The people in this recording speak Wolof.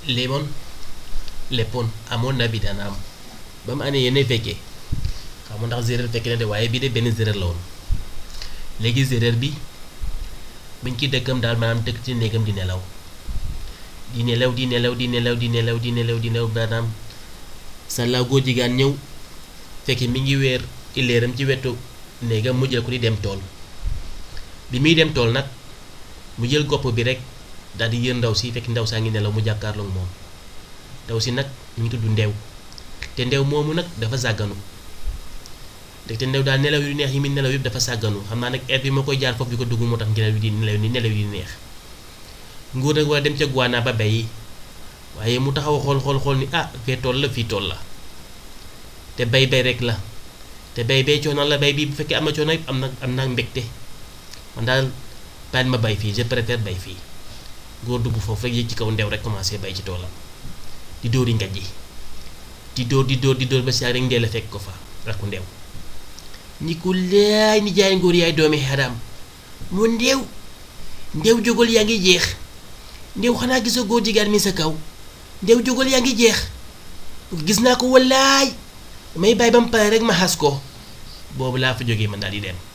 léemoon léppoon amoon na bi dana am ba mu année yéene fekkee xam ndax séeréer fekkee na de waaye bii de benn séeréer la woon léegi séeréer bi biñ ci dëkkam daal maanaam dëkk ci néegam di nelaw di nelaw di nelaw di nelaw di nelaw di nelaw di nelaw maanaam sàllaaw góor jigéen ñëw fekk mi ngi weer ileeram ci wetu néegam mu jël ko di dem tool bi muy dem tool nag mu jël gopp bi rek daal di yër ndaw si fekk ndaw saa ngi nelaw mu jàkkaarloog moom ndaw si nag mu ngi tudd ndew te ndew moomu nag dafa sàgganu te ndew daal nelaw yu neex yi muy nelaw yëpp dafa sàgganu xam naa nag air bi ma koy jaar foofu di ko dugg moo tax nelaw yi di nelaw ni nelaw yi di neex nguur nag war a dem ca guwaanaa ba bay waaye mu taxaw xool xool xool ni ah fee tool la fii tool la te bay bay rek la te bay bay coono la bay bi bu fekkee am na coono yëpp am na am na mbégte man daal bàyyi ma bay fii je préfère bay fii góor dugg foofu rek yéeg ci kaw ndew rek commencé bay ci toolam di dóori ngaj ji di dóor di dóor di dóor ba saa rek ndee la fekk ko fa rakku ndew ni ku laay ni jaay ngóor yaay doomi xaram mu ndew ndew jógal yaa ngi jeex ndew xanaa gisoo góor jigéen mi sa kaw ndew jógal yaa ngi jeex gis naa ko wallaay may bàyyi ba mu pare rek ma xas ko boobu laa fa jógee man daal di dem